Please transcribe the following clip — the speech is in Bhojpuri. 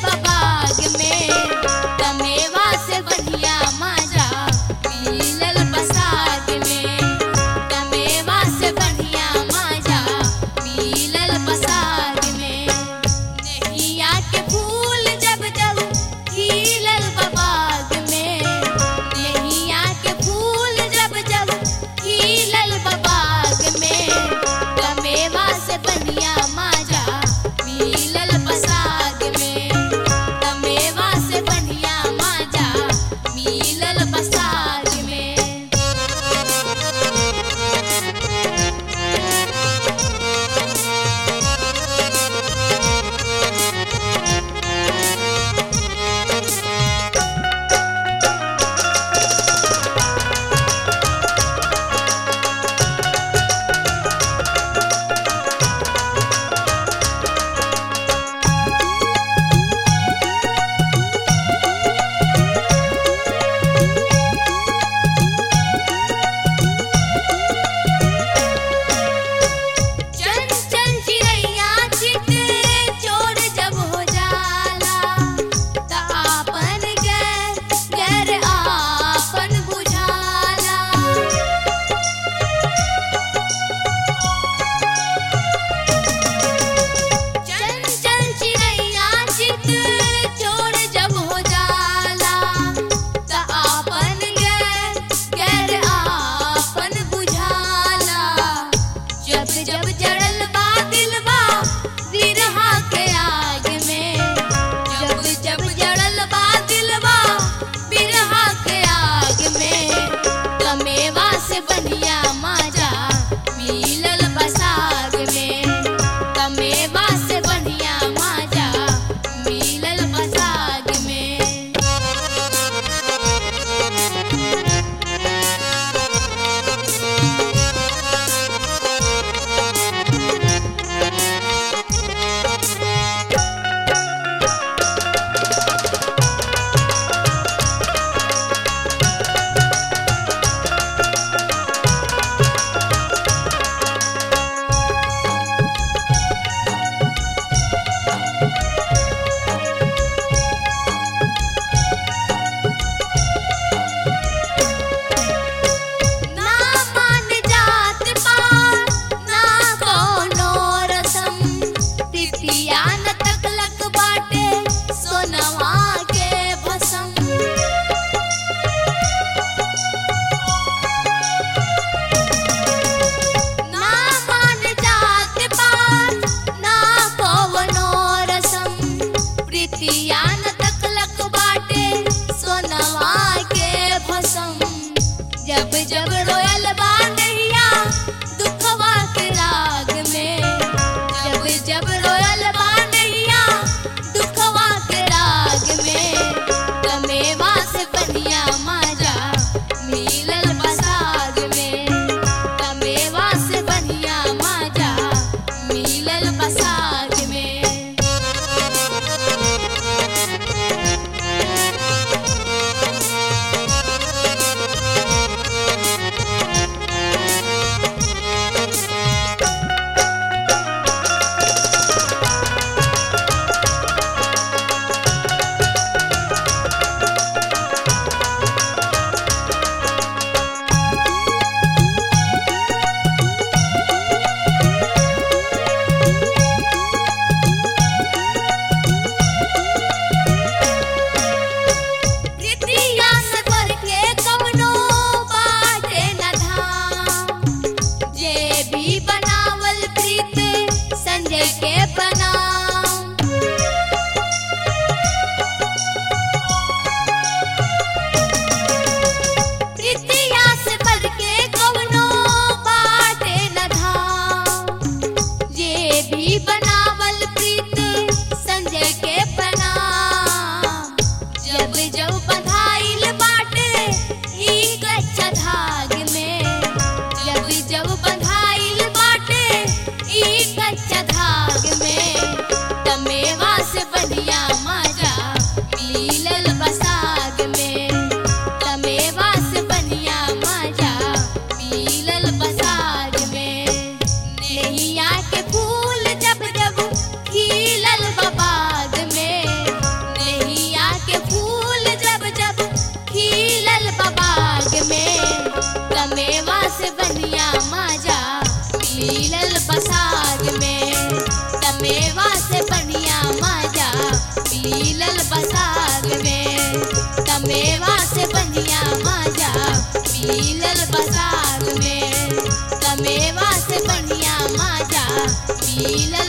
बबाग में तमेवा से बढ़िया माजा मिलल बसाग में तमेवा से बढ़िया माजा मिलल बसाग में नैया के फूल जब जब खिलल बबाग में नैया के फूल जब जब खिलल बबाग में तमेवा से बढ़िया माजा मिलल बसाग में तमेवा से बढ़िया माजा मिलल बसाग में चंचल चिड़ैया चित चोर जब हो जाला त आपन गैर गैर आपन बुझाला चंचल चिड़ैया चित चोर जब हो जाला त आपन गैर गैर आपन बुझाला जब जब जड़ल बा दिलबा बिरहा के आग में जब जब जड़ल बा दिलबा बिरहा के आग में तमेवा से बढ़िया माजा मिलल बसाग में तमेवा से बढ़िया माजा मिलल बसाग में ना मान जात पात ना कोनो रसम तिथिया न तकलक बाटे सोनवा के भसम ना मान जात पात ना कोनो रसम प्रीतिया न तकलक बाटे सोनवा के भसम जब जब रोयल बा नैया दुखवा के राग में जब जब रोयल बा नैया दुखवा के राग में तमेवा से बढ़िया माजा मिलल बसाग में तमेवा से बढ़िया माजा मिलल बसाग में बढ़िया मजा मिलल बसात में तमेवा से बढ़िया मजा मिलल